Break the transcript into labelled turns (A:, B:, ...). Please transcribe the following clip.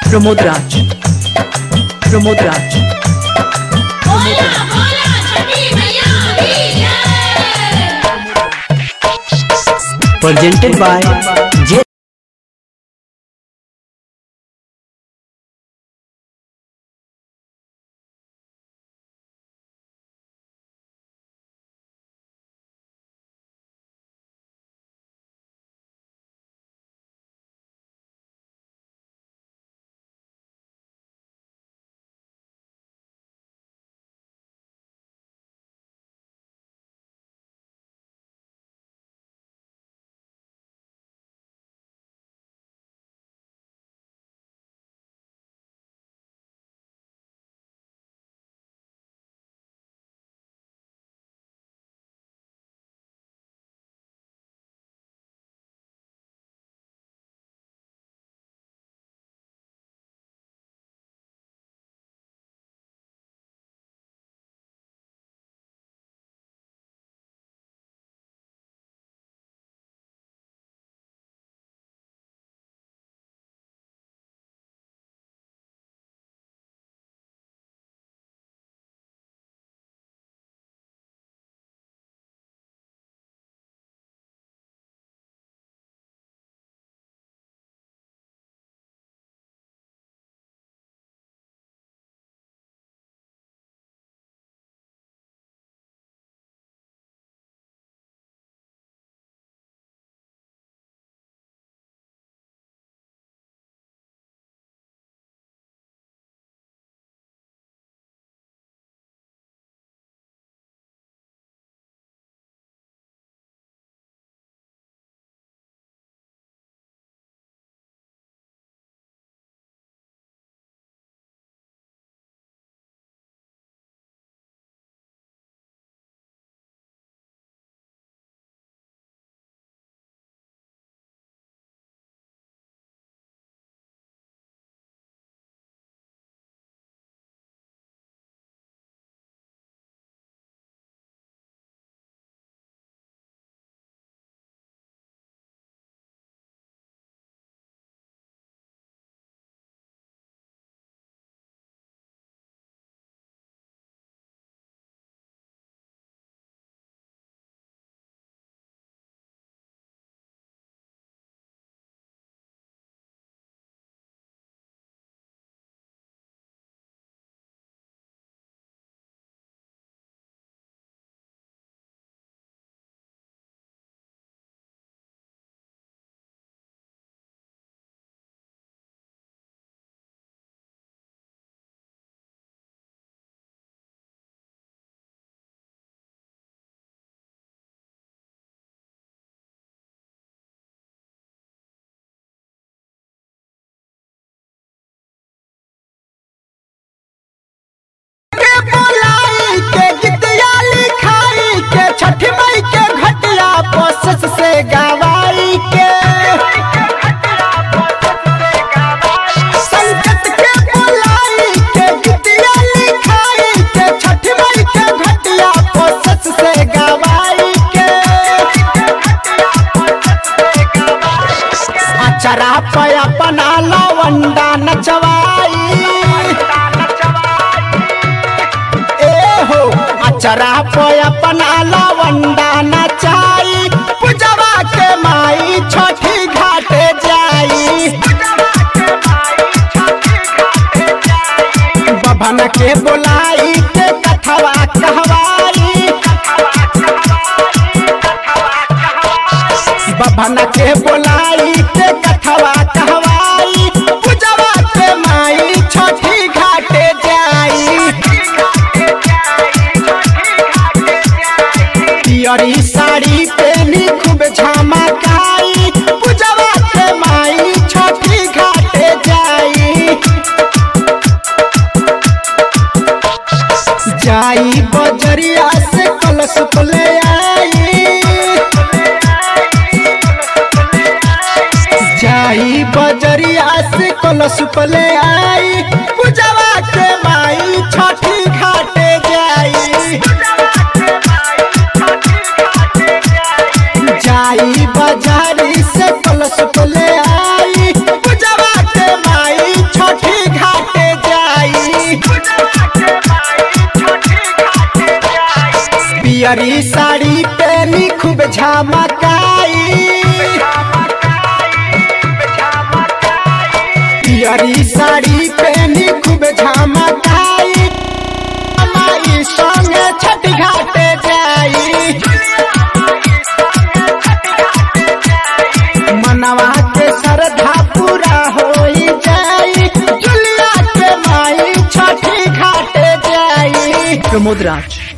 A: प्रमोद राज प्रमोद राज
B: बोला बोला छठी मैया की जय
C: presented by J
D: के बोलाई के गीतिया लिखाई के छठ मई के घटिया कोशिश से गवाई के संकट के बोलाई के गीतिया लिखाई के छठ मई के घटिया कोशिश से गवाई के अचरा पे अपना लवंडा नचवाई ए हो अचरा पे अपना लवंडा नचाई पूजवा के माई छठी घाटे जाई बभन के बोलाई के कथवा कहवाई बभन के बोलाई के कथवा कहवाई पूजवा के माई छठी घाटे जाई पियरी साड़ी पहनी खूब झमकाई पूजवा के माई छठी घाटे जाई जाई बजरिया से कलश को ले आई जाई बजरिया से कलश को ले आई पूजवा के माई छठी घाटे जाई जाई बाजारी से कलश को ले आई पूजवा के माई छठी पियरी साड़ी पहनी खूब झमकाई पियरी साड़ी पहनी खूब झमकाई हमारी संगे छठ घाटे जाई मनवा के श्रद्धा पूरा होई जाई जुलिया के माई छठी घाटे जाई
A: प्रमोद राज